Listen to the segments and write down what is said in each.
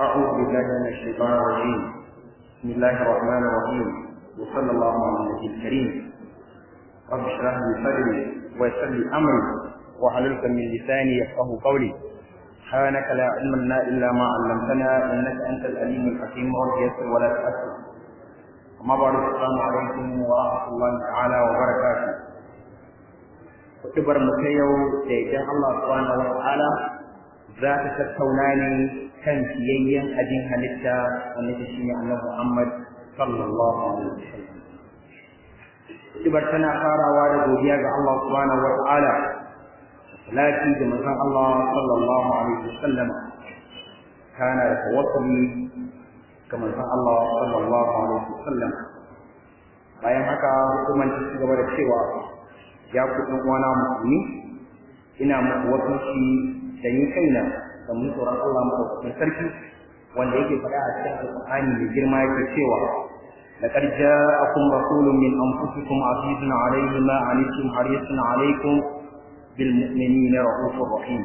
أعوذ بالله من الشيطان الرجيم بسم الله الرحمن الرحيم وصلى الله على النبي الكريم رب اشرح لي صدري ويسر لي أمري وحللت من لساني يفقه قولي سبحانك لا علم لنا إلا ما علمتنا إنك أنت الأليم الحكيم رب يسر ولا تأسر أما بعد السلام عليكم ورحمة الله تعالى وبركاته kutubar mu ta yau da idan Allah subhanahu wa ta'ala za ta tattauna ne kan siyayyen abin halitta wanda ta shine Annabi Muhammad sallallahu alaihi wasallam kutubar tana farawa da godiya ga Allah subhanahu wa ta'ala salati da manzon Allah sallallahu alaihi wasallam kana da tawakkuli ga manzon Allah sallallahu alaihi wasallam bayan haka hukumar ta ci gaba da cewa ya ku ɗan uwana musulmi ina muku wasanci da ni kaina da mun tsoron Allah madaukakin sarki wanda yake faɗa a cikin alƙur'ani mai girma yake cewa لقد جاءكم رسول من أنفسكم عزيز عليه ما عنتم حريص عليكم بالمؤمنين رؤوف رحيم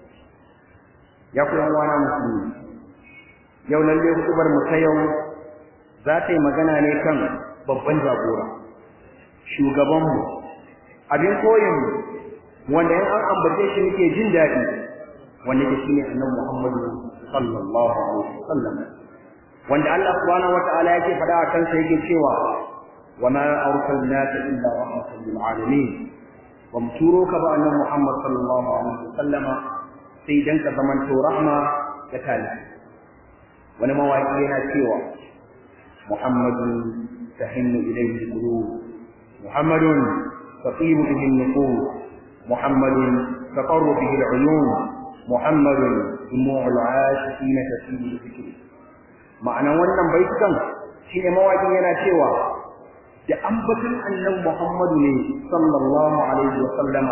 يا ku yan uwana musulmi yau lalle hutubar mu ta yau za ta yi magana ne kan babban jagora shugabanmu abin koyin wanda in an ambace shi nake jin daɗi wanda ke shine annabi Muhammadu sallallahu alaihi wasallam wanda Allah subhanahu wataala yake faɗa a kansa yake cewa wama arsalnaka illa rahmatan lil alamin wa muturo ka ba annabi Muhammad sallallahu alaihi wasallam sai dan ka zamanto rahma ga talibi wani mawaki yana cewa Muhammadun tahinnu ilayhi qulub Muhammadun تطيب به النفوس محمد تقر به العيون محمد دموع العاشقين تسيل الذكر معنى wannan baitukan shine mawakin yana cewa da ambaton annabi Muhammadu ne sallallahu alaihi wa sallama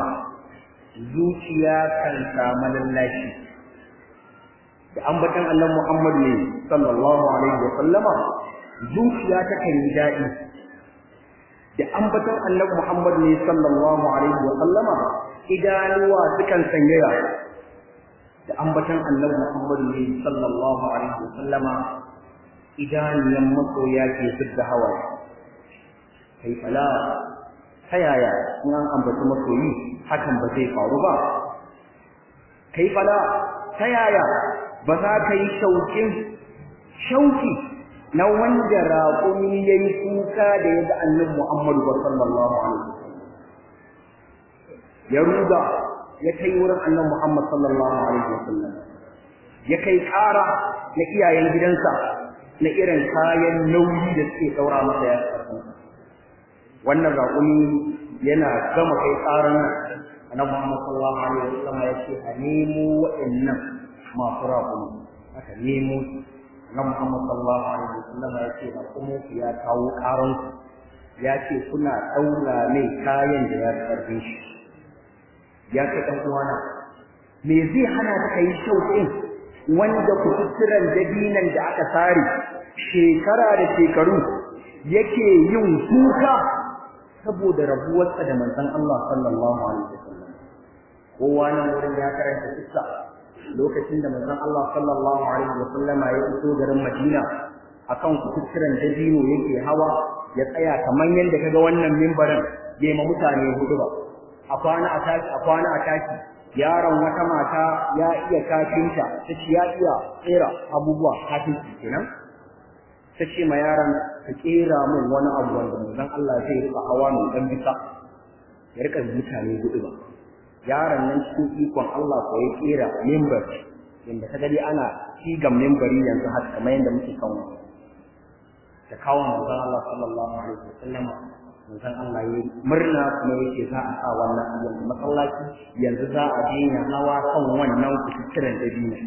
zuciya kan samu lallashi da ambaton annabi Muhammadu ne sallallahu alaihi wa sallama zuciya ta kan yi daɗi da ambaton annabi Muhammad ne sallallahu alaihi wa sallama idanuwa sukan sanyaya da ambaton annabi Muhammad ne sallallahu alaihi wa sallama idaniyan masoya ke fidda hawaye kai fala ta yaya in an ambaci masoyi hakan ba zai faru ba kai fala ta yaya ba za ka yi shaukin shauki na wanda raƙumi ya yi kuka da ya ga annabi Muhammadu sallallahu alaihi wasallam ya ruga ya kai wurin annabi Muhammad sallallahu alaihi wasallam ya kai ƙara na iyayen gidansa na irin kayan nauyi da suke ɗaura masa ya wannan raƙumi yana gama kai ƙaran annabi Muhammad sallallahu alaihi wasallam ya ce a nemo waɗannan masu raƙumi aka nemo na Muhammad sallallahu alaihi wasallam ya ce ba kuma ya kawo karan ya ce kuna daura mai kayan da ya karbe shi ya ce dan uwana me zai hana ka kai shauƙin wanda kututturan dabinan da aka sare shekara da shekaru yake yin kuka saboda rabuwarsa da manzon Allah sallallahu alaihi wasallam kowa nan wurin ya karanta kissa lokacin da manzon Allah sallallahu alaihi wa sallama ya iso garin Madina akan kututturan dabino yake hawa ya tsaya kamar yadda kaga wannan mimbarin yayi ma mutane hudu ba a kwana a tashi a kwana a tashi yaron wata mata ya iya kafinta ta ce ya iya tsera abubuwa kafinta kenan ta ce ma yaron ka kera min wani abu wanda manzon Allah zai rika hawa mai dan bisa ya rika mutane hudu ba yaron nan cikin ikon Allah ko ya kera member inda ka gani ana cigam membari yanzu haka kamar yadda muke kan da kawo manzon Allah sallallahu alaihi wasallam manzon Allah ya murna kuma yake za a sa wannan abin masallaci yanzu za a daina hawa kan wannan kuturan dabino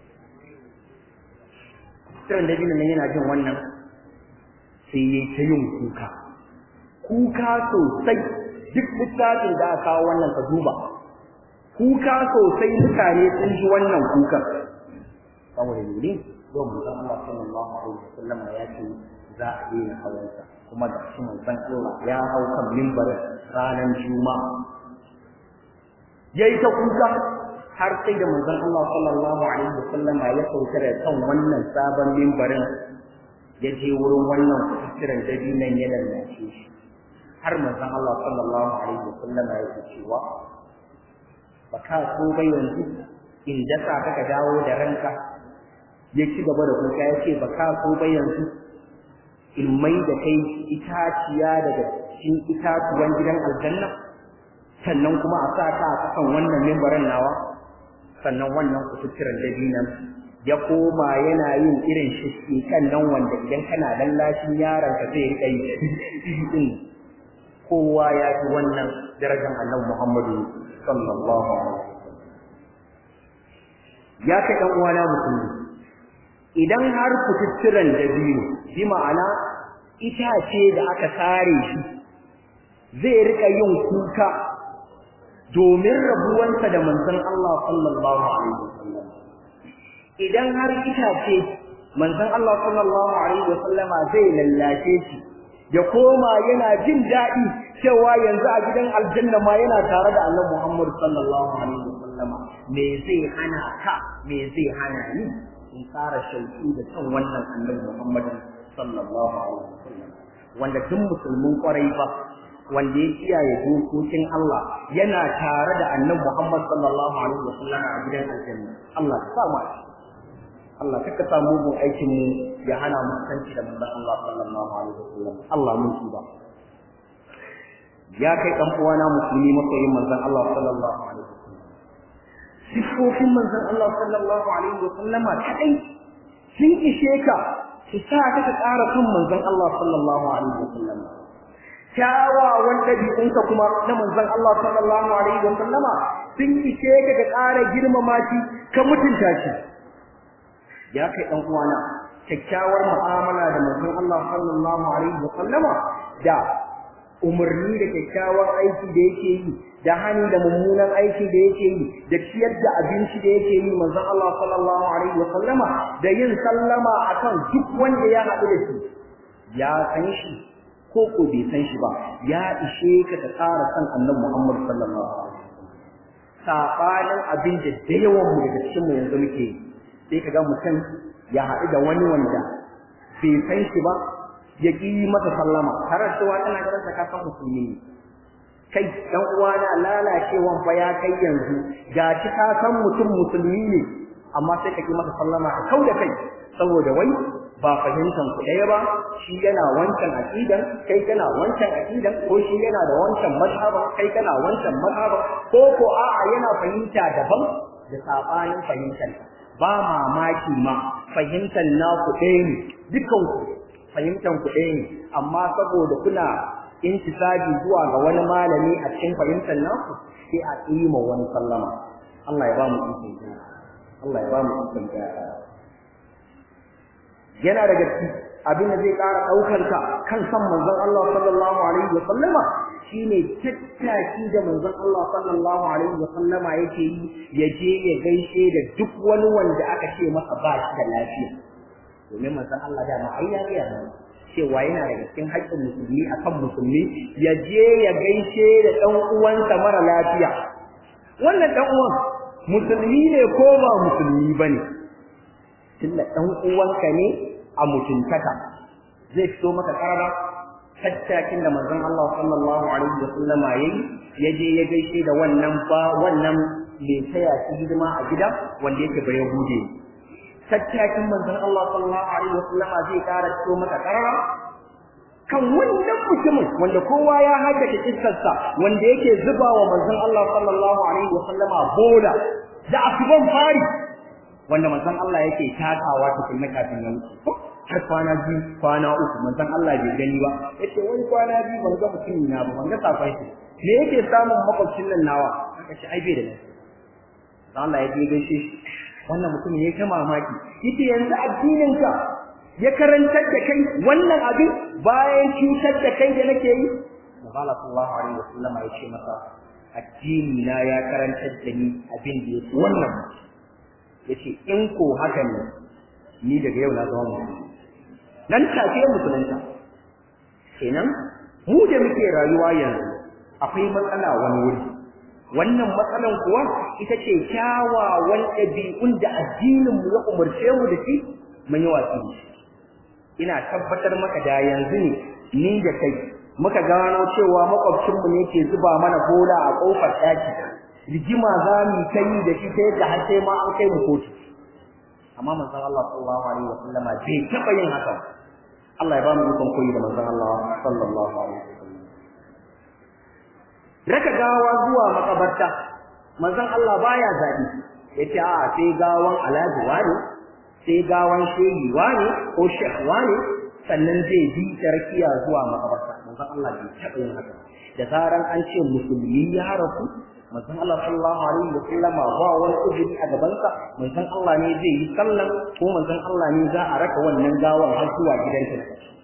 kuturan dabino nan yana jin wannan sai ya ta yin kuka kuka sosai duk littafin da aka kawo wannan ka duba kuka sosai mutane sun ji wannan kukan saboda ne yau manzon Allah sallallahu alaihi wasallam ya ce za a daina hawansa kuma da shi manzon Allah ya hau kan mimbarin ranar juma'a yayi ta kuka har sai da manzon Allah sallallahu alaihi wasallam ya sauka da kan wannan sabon mimbarin ya je wurin wannan kusuran dabinan ya lallace shi har manzon Allah sallallahu alaihi wasallam ya ce cewa baka so bai yanzu in dasa ka dawo da ranka ya ci gaba da kuka ya ce baka so bai yanzu in mai da kai itaciya daga cikin itatuwan gidan aljanna sannan kuma a sa ka a kasan wannan mimbarin nawa sannan wannan kututturen dabinan ya koma yana yin irin shi kan nan wanda idan kana lallashin yaron ka zai rika yi din kowa ya ji wannan darajar annabi Muhammadu sallallahu alaihi wasallam ya kai dan uwana musulmi idan har kututturen dabino bi ma'ana itace da aka sare shi zai rika yin kuka domin rabuwansa da manzon Allah sallallahu alaihi wasallam idan har itace manzon Allah sallallahu alaihi wasallama zai lallace shi ya koma yana jin daɗi cewa yanzu a gidan aljanna ma yana tare da Annabi Muhammad sallallahu alaihi wasallama me zai hana ka me zai hana ni in fara shauki da kan wannan Annabi Muhammad sallallahu alaihi wasallam wanda duk musulmin kwarai ba wanda ya kiyaye dokokin Allah yana tare da Annabi Muhammad sallallahu alaihi wasallam a gidan aljanna Allah ya sa mu a Allah kaka sa mugun aikin mu ya hana mu kanci da manzon Allah sallallahu alaihi wasallam Allah mun ba. ya kai dan uwana musulmi masoyin manzon Allah sallallahu alaihi wasallam sifofin manzon Allah sallallahu alaihi wasallam kadai sun ishe ka su sa ka ka ƙara kan manzon Allah sallallahu alaihi wasallam kyawawan ɗabi'unka kuma na manzon Allah sallallahu alaihi wasallama sun ishe ka ka ƙara girmama shi ka mutunta shi ya kai dan uwana kyakkyawar mu'amala da manzon Allah sallallahu alaihi wa sallama da umarni da kyakkyawan aiki da yake yi da hani da mummunan aiki da yake yi da ciyar da abinci da yake yi manzon Allah sallallahu alaihi wa sallama da yin sallama akan duk wanda ya haɗu da shi ya san shi ko ko bai san shi ba ya ishe ka ta tsara san annabi Muhammad sallallahu alaihi wa sallam sabanin abin da da yawan mu daga cikin mu yanzu muke yi sai ka ga mutum ya haɗu da wani wanda bai san shi ba ya ƙi masa sallama tare da cewa tana ganin ka san musulmi ne kai dan uwana lalacewan fa ya kai yanzu ga shi ka san mutum musulmi ne amma sai ka ƙi masa sallama ka kau da kai saboda wai ba fahimtan ku ɗaya ba shi yana wancan aqidan kai kana wancan aqidan ko shi yana da wancan mazhaba kai kana wancan mazhaba ko ko a'a yana fahimta daban da sabanin fahimtar ba mamaki ma fahimtar naku ɗaya ne dukan ku fahimtar ku ɗaya ne amma saboda kuna intisabi zuwa ga wani malami a cikin fahimtar naku sai a tsima wani sallama Allah ya ba mu ikon Allah ya ba mu ikon yana daga cikin abin da zai ƙara ɗaukar ka kan san manzon Allah sallallahu alaihi wa sallama shine tattaki da manzon Allah sallallahu alaihi wa sallama yake yi ya je ya gaishe da duk wani wanda aka ce masa ba shi da lafiya domin manzon Allah da ai ya ga cewa yana daga cikin haƙƙin musulmi akan musulmi ya je ya gaishe da ɗan uwansa mara lafiya wannan ɗan uwan musulmi ne ko ba musulmi bane tunda ɗan uwanka ne a mutuntaka zai fito maka karara tattakin da manzon Allah sallallahu alaihi wa sallama yayi ya je ya gaishe da wannan ba wannan mai taya shi hidima a gida wanda yake bai hude tattakin manzon Allah sallallahu alaihi wa sallama zai kara fito maka karara kan wannan mutumin wanda kowa ya haddace kissarsa wanda yake zuba wa manzon Allah sallallahu alaihi wa sallama bola da asuban fari wanda manzon Allah yake takawa tukunna kafin ya wuce har kwana biyu kwana uku manzon Allah bai gani ba yace wani kwana biyu ban ga mutum na ba ban ga safai shi me yake samun makwabcin nan nawa aka ce ai bai da lafiya Allah ya je gaishe shi wannan mutum ya ta mamaki yace yanzu addinin ka ya karantar da kai wannan abin bayan cutar da kai da nake yi Allah sallallahu alaihi wasallam ya ce masa addini na ya karantar da ni abin da yake wannan yace in ko haka ne ni daga yau na zama musulmi nan take musulunta kenan mu da muke rayuwa yanzu akwai matsala wani wuri wannan matsalan kuwa ita ce kyawawan ɗabi'un da addinin mu ya umarce mu da shi mun yi watsi da shi ina tabbatar maka da yanzu ne ni da kai muka gano cewa makwabcinmu ne ke zuba mana bola a kofar ɗaki rigima za mu ta yi da shi ta yadda har sai ma an kai mu kotu amma manzon Allah sallallahu alaihi wa sallama bai taɓa yin haka Allah ya ba mu ikon koyi da manzon Allah sallallahu alaihi wa sallam raka gawa zuwa makabarta manzon Allah baya zabi yace a sai gawan alhaji wani sai gawan shehi wani ko shekh wani sannan zai bi tarkiya zuwa makabarta manzon Allah bai taɓa yin haka da zaran an ce musulmi ya rasu manzon Allah sallallahu alaihi wa sallam ba wani ujiri a gaban sa manzon Allah ne zai yi sallan ko manzon Allah ne za a raka wannan gawan har zuwa gidansa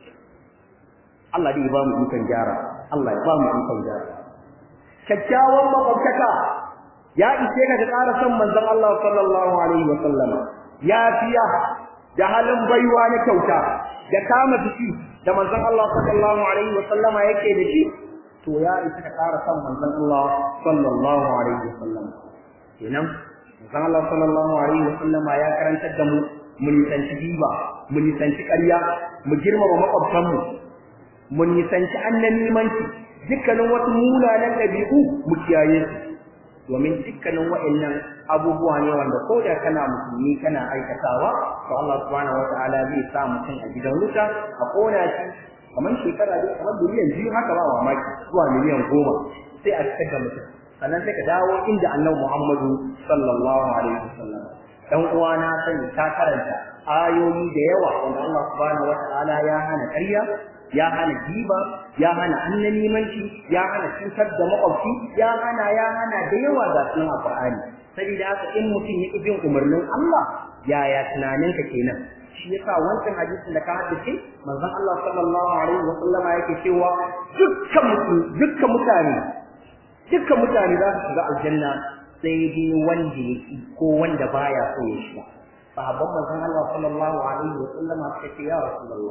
Allah dai ya ba mu ikon gyara Allah ya ba mu ikon gyara kyakkyawan makwabtaka ya ishe ka da ƙara son manzon Allah sallallahu alaihi wa sallama ya fiya da halin baiwa na kyauta da kama jiki da manzon Allah sallallahu alaihi wa sallama yake da shi to ya isa ka ƙara son manzon Allah sallallahu alaihi wa sallama kenan manzon Allah sallallahu alaihi wa sallama ya karantar da mu mu nisanci riba mu nisanci ƙarya mu girmama makwabtanmu mu nisanci annanimanci dukkanin wasu munanan ɗabi'u mu kiyaye su domin dukkanin wa'annan abubuwa ne wanda ko da kana musulmi kana aikatawa to Allah subhanahu wataala zai sa mutum a gidan wuta a kona shi kamar shekara dai kamar miliyan biyu haka ba mamaki zuwa miliyan goma sai a fitar da mutum sannan sai ka dawo inda annabi Muhammadu sallallahu alaihi wasallam dan uwa na sani ta karanta ayoyi da yawa wanda Allah subhanahu wataala ya hana ƙarya ya hana giba ya hana annanimanci ya hana cutar da makwabci ya hana ya hana da yawa ga sunan alqur'ani saboda haka in mutum ya bin umarnin Allah yaya tunaninka kenan shi yasa wancan hadisin da ka haddace manzon Allah sallallahu alaihi wa sallama yake cewa dukkan dukkan mutane dukkan mutane za su shiga aljanna sai dai wanda yake ko wanda baya so ya shiga sahabban manzon Allah sallallahu alaihi wa sallama suka ce ya rasulullah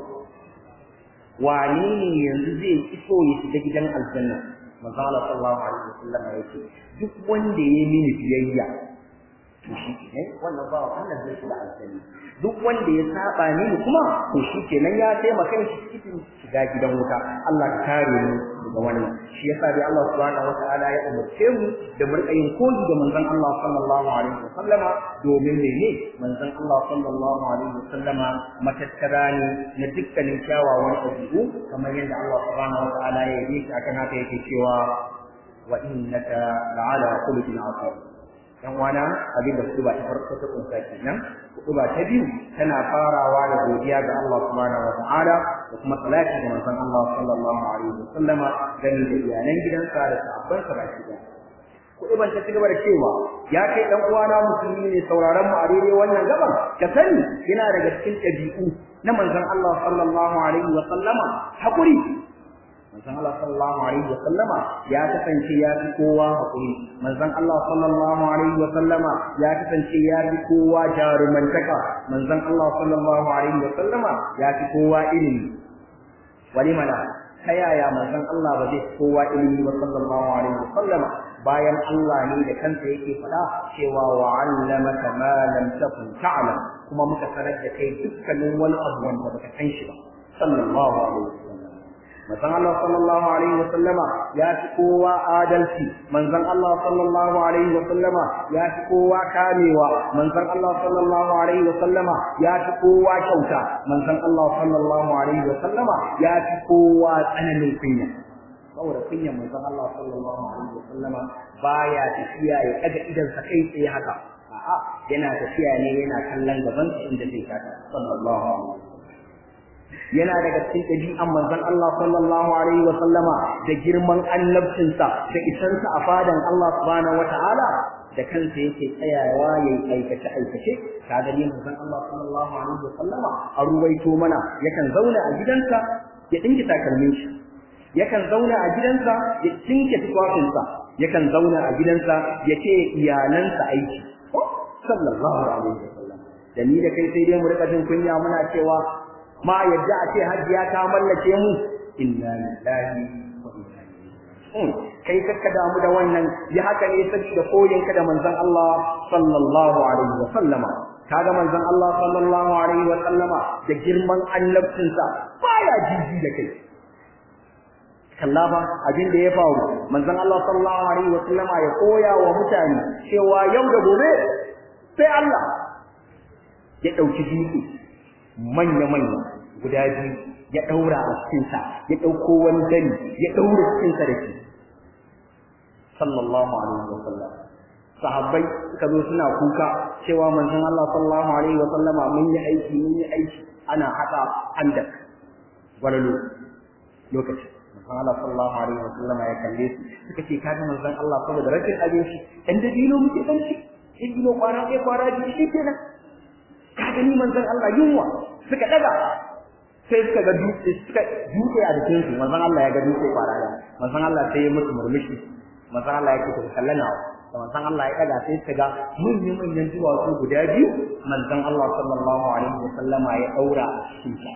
wane ne yanzu zai iso ya shiga gidan aljanna manzo Allah sallallahu alaihi wasallam ya ce duk wanda ya mini biyayya to shi ne wannan ba wannan zai shiga aljanna duk wanda ya saba ni kuma to shi kenan ya taimaka shi cikin shiga gidan wuta Allah ka kare mu daga wannan shi yasa dai Allah subhanahu wataala ya umarce mu da mu rika yin koyi da manzon Allah sallallahu alaihi wasallama domin mene manzon Allah sallallahu alaihi wasallama matattara ne na dukkanin kyawawan ɗabi'u kamar yadda Allah subhanahu wataala ya yi shi akan haka yake cewa wa innaka la'ala khuluqin azim yan wana abin da kutuba ta farko ta kunsa kenan kutuba ta biyu tana farawa da godiya ga Allah subhanahu wa ta'ala da kuma salati ga manzon Allah sallallahu alaihi wa sallama gani da iyalan gidansa da sahabban sa baki daya kutuban ta cigaba da cewa ya kai dan uwana musulmi ne sauraron mu a daidai wannan gaban ka sani yana daga cikin ɗabi'u na manzon Allah sallallahu alaihi wa sallama hakuri manzon Allah sallallahu alaihi wa sallama ya kasance ya fi kowa hakuri manzon Allah sallallahu alaihi wa sallama ya kasance ya fi kowa jarumantaka manzon Allah sallallahu alaihi wa sallama ya fi kowa ilimi wani mana ta yaya manzon Allah ba zai kowa ilimi ba sallallahu alaihi wa sallama bayan Allah ne da kansa yake faɗa cewa wa 'allamaka ma lam takun ta'lam kuma muka sanar da kai dukkanin wani abu wanda baka san shi ba sallallahu alaihi wa sallam manzon Allah sallallahu alaihi wa sallama ya fi kowa adalci manzon Allah sallallahu alaihi wa sallama ya fi kowa kamewa manzon Allah sallallahu alaihi wa sallama ya fi kowa kyauta manzon Allah sallallahu alaihi wa sallama ya fi kowa tsananin kunya saboda kunyan manzon Allah sallallahu alaihi wa sallama baya tafiya ya kaga idan sa kai tsaye haka a'a yana tafiya ne yana kallon gaban inda zai kata sallallahu alaihi wa yana daga cikin ɗabi'an manzon Allah sallallahu alaihi wa sallama da girman annabcinsa da isansa a fadan Allah subhanahu wata'ala da kansa yake tsayawa yayi aikace aikace kaga ne manzon Allah sallallahu alaihi wa sallama a ruwaito mana yakan zauna a gidansa ya dinki takalmin shi yakan zauna a gidansa ya tinke tufafinsa yakan zauna a gidansa ya ce iyalansa aiki sallallahu alaihi wa sallam da ni da kai sai dai mu rika jin kunya muna cewa ma yadda a ce hajiya ta mallake mu inna lillahi wa inna ilaihi kai kakka damu da wannan ya haka ne saboda koyinka da manzon Allah sallallahu alaihi wa sallama kaga manzon Allah sallallahu alaihi wa sallama da girman annabcinsa baya jiji da kai kalla ba abin da ya faru manzon Allah sallallahu alaihi wa sallama ya koya wa mutane cewa yau da gobe sai Allah ya dauki dutse manya manya guda biyu ya daura a cikin sa ya dauko wani dani ya daura cikin sa da shi sallallahu alaihi wa sallam sahabbai suka zo suna kuka cewa manzon Allah sallallahu alaihi wa sallama mun yi aiki mun yi aiki ana hada handak walalo lokaci manzon Allah sallallahu alaihi wa sallama ya kalle su suka ce kaga manzon Allah saboda rashin abinci dan da dino muke dan ci in dino kwana ɗaya kwana biyu shi kenan kaga ni manzon Allah yunwa suka daga sai suka ga dutse suka dutse a jikin su manzon Allah ya ga dutse kwana ɗaya manzon Allah sai ya musu murmushi manzon Allah ya ce ku kallana da manzon Allah ya daga sai suka ga manyan manyan duwatsu guda biyu manzon Allah sallallahu alaihi wa sallama ya daura a cikin sa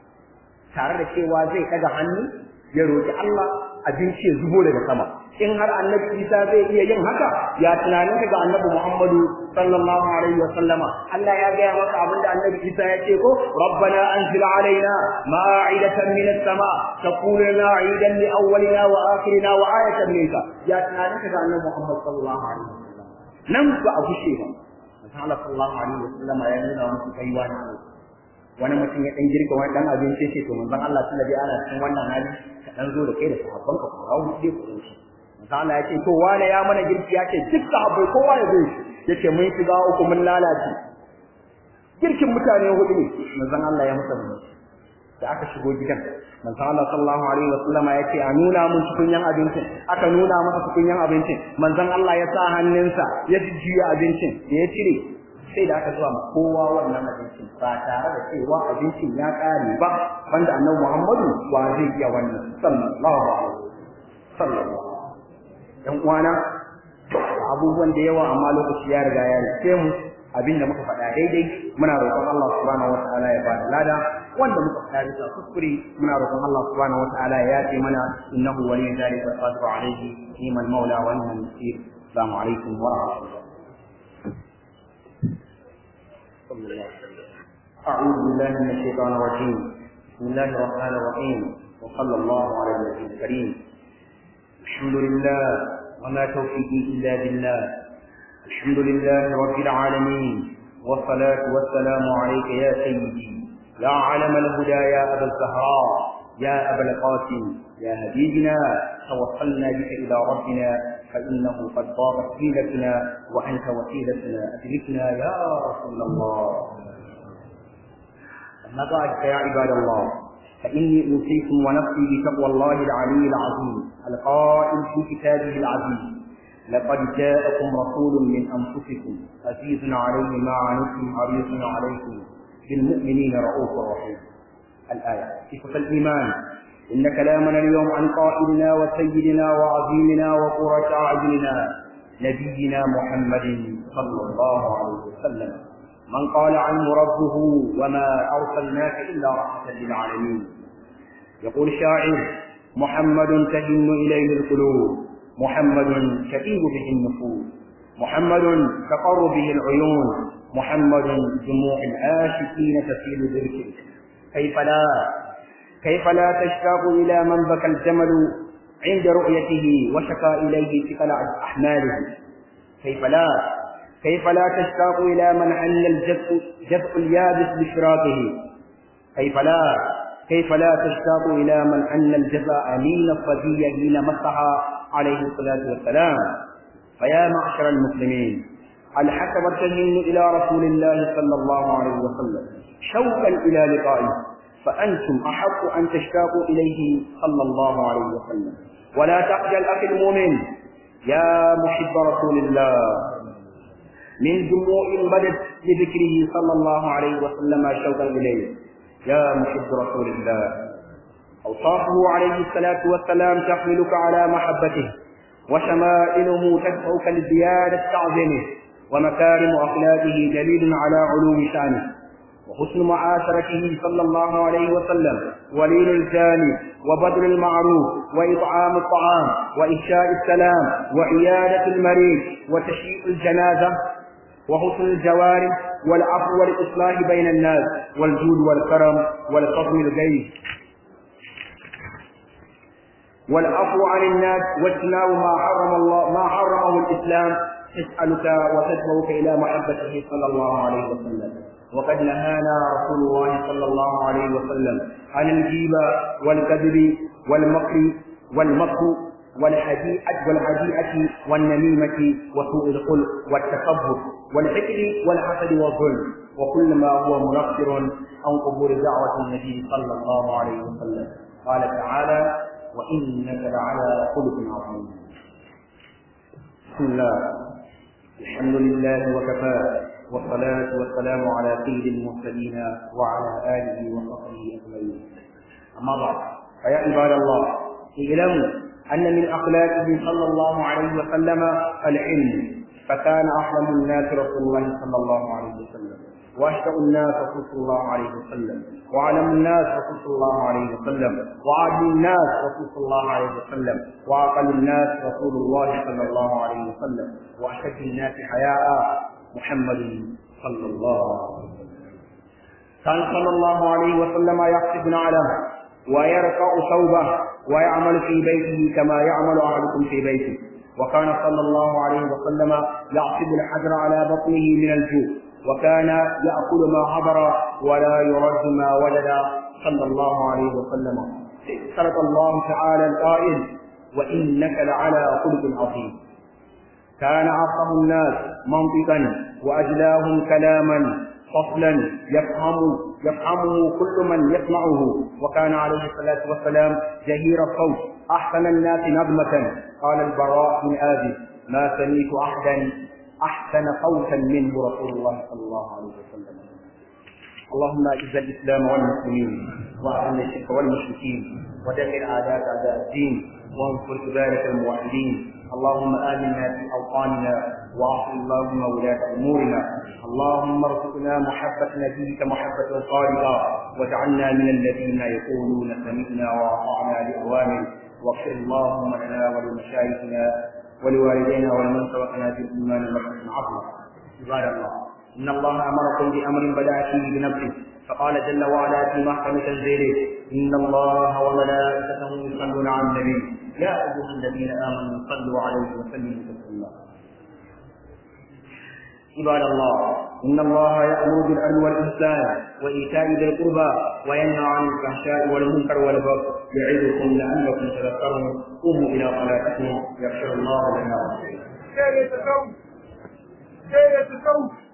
tare da cewa zai daga hannu ya roki Allah abinci ya zubo daga sama in har annabi Isa zai iya yin haka ya tunanin ga annabi Muhammadu sallallahu alaihi wa sallama Allah ya gaya maka abinda annabi Isa ya ce ko rabbana anzil alaina ma'idatan min as-sama taqulu lana 'idan li awwalina wa akhirina wa ayatan minka ya tunanin ga annabi Muhammad sallallahu alaihi wa sallam nan ba a gushe ba Allah sallallahu alaihi wa sallama ya nuna musu kaiwa ne wani mutum ya dan girka wani dan abinci ce to manzon Allah tunda dai ana cikin wannan hali ka dan zo da kai da sahabban ka ku rawu dai ku shi manzon Allah ya ce to wane ya mana girki ya ce duk sahabbai kowa ya zo yace mun shiga uku mun lalace girkin mutane hudu ne manzon Allah ya musa mun da aka shigo gidan manzon Allah sallallahu alaihi wasallam ya ce a nuna mun tukunyan abincin aka nuna masa tukunyan abincin manzon Allah ya sa hannunsa ya jujjuya abincin da ya cire sai da aka zuwa ma kowa wannan abincin ba tare da cewa abincin ya kare ba wanda annabi Muhammadu wa zai iya wannan sallallahu alaihi sallallahu dan uwana abubuwan da yawa amma lokaci ya riga ya rike mu abinda muka faɗa daidai muna roƙon Allah subhanahu wataala ya bada lada wanda muka faɗa bisa kuskure muna roƙon Allah subhanahu wataala ya yafe mana innahu waliyyu dhalika qadiru alayhi ni'mal maula wa ni'mal nasir assalamu alaikum wa rahmatullahi أعوذ بالله من الشيطان الرجيم بسم الله الرحمن الرحيم وصلى الله على النبي الكريم الحمد لله وما توفيقي إلا بالله الحمد لله رب العالمين والصلاة والسلام عليك يا سيدي يا علم الهدى يا أبا الزهراء يا أبا القاسم يا حبيبنا توصلنا بك إلى ربنا فإنه قد ضاقت حيلتنا وأنت وسيلتنا أدركنا يا رسول الله أما بعد فيا عباد الله فإني أوصيكم ونفسي بتقوى الله العلي العظيم القائل في كتابه العزيز لقد جاءكم رسول من أنفسكم عزيز عليه ما عنتم حريص عليكم بالمؤمنين رؤوف رحيم الآية صفة الإيمان إن كلامنا اليوم عن قائدنا وسيدنا وعظيمنا وقرة أعيننا نبينا محمد صلى الله عليه وسلم من قال عنه ربه وما أرسلناك إلا رحمة للعالمين يقول شاعر محمد تهن إليه القلوب محمد تئيب به النفوس محمد تقر به العيون محمد دموع العاشقين تسيل ذكره كيف لا كيف لا تشتاق إلى من بكى الجمل عند رؤيته وشكى إليه ثقل أحماله كيف لا كيف لا تشتاق إلى من حل الجزء جزء اليابس بشراكه كيف لا كيف لا تشتاق إلى من أن الجزاء أمين الصبي حين مسها عليه الصلاة والسلام فيا معشر المسلمين هل حسب التهين إلى رسول الله صلى الله عليه وسلم شوقا إلى لقائه فأنتم أحق أن تشتاقوا إليه صلى الله عليه وسلم ولا تخجل أخي المؤمن يا محب رسول الله من دموع بدت لذكره صلى الله عليه وسلم شوقا إليه يا محب رسول الله أوصافه عليه الصلاة والسلام تحملك على محبته وشمائله تدفعك لزيادة تعظيمه ومكارم أخلاقه دليل على علو شأنه وحسن معاشرته صلى الله عليه وسلم ولين الجاني وبذل المعروف وإطعام الطعام وإفشاء السلام وعيادة المريض وتشييع الجنازة وحسن الجوارح والعفو والإصلاح بين الناس والجود والكرم والقضم الغيث والعفو عن الناس واجتناب ما حرم الله ما حرمه الإسلام تسألك وتدعوك إلى محبته صلى الله عليه وسلم وقد نهانا رسول الله صلى الله عليه وسلم عن الجيبة والكذب والمكر والمكر والحديئة والحديئة والنميمة وسوء الخلق والتكبر والحقد والحسد والظلم وكل ما هو منفر عن قبول دعوة النبي صلى الله عليه وسلم قال تعالى وإنك لعلى خلق عظيم بسم الله الحمد لله وكفى والصلاة والسلام على سيد المرسلين وعلى آله وصحبه أجمعين أما بعد فيا عباد الله اعلموا أن من أخلاقه صلى الله عليه وسلم العلم فكان أحلم الناس رسول الله صلى الله عليه وسلم واشفع الناس رسول الله عليه وسلم وعلم الناس رسول الله عليه وسلم وعادل الناس رسول الله عليه وسلم واقل الناس رسول الله صلى الله عليه وسلم واشد الناس حياء محمد صلى الله عليه وسلم كان صلى الله عليه وسلم يخطب نعله ويرفع ثوبه ويعمل في بيته كما يعمل احدكم في بيته وكان صلى الله عليه وسلم يعصب الحجر على بطنه من الجوع وكان يأكل ما حضر ولا يرد ما وجد صلى الله عليه وسلم صدق الله تعالى القائل وإنك لعلى خلق عظيم كان أفهم الناس منطقا وأجلاهم كلاما فصلا يفهم يفهمه كل من يسمعه وكان عليه الصلاة والسلام جهير الصوت أحسن الناس نظمة قال البراء بن آزي ما سميت أحدا أحسن صوتا منه رسول الله صلى الله عليه وسلم اللهم اعز الإسلام والمسلمين وأذل الشرك والمشركين ودمر أعداءك أعداء الدين وانصر عبادك الموحدين اللهم آمنا في أوطاننا وأعصم اللهم ولاة أمورنا اللهم ارزقنا محبة نبيك محبة صادقة واجعلنا من الذين يقولون سمعنا وأطعنا لأوامر واغفر اللهم لنا ولمشايخنا ولوالدينا ولمن سبقنا بالإيمان مرحمة عظمى عباد الله إن الله أمركم بأمر بدأ فيه بنفسه فقال جل وعلا في محكم تنزيله إن الله وملائكته يصلون على النبي يا أيها الذين آمنوا صلوا عليه وسلموا تسليما عباد الله إن الله يأمر بالعدل والإحسان وإيتاء ذي القربى وينهى عن الفحشاء والمنكر والبغي يعظكم لعلكم تذكرون قوموا إلى صلاتكم يغفر الله لنا ولكم.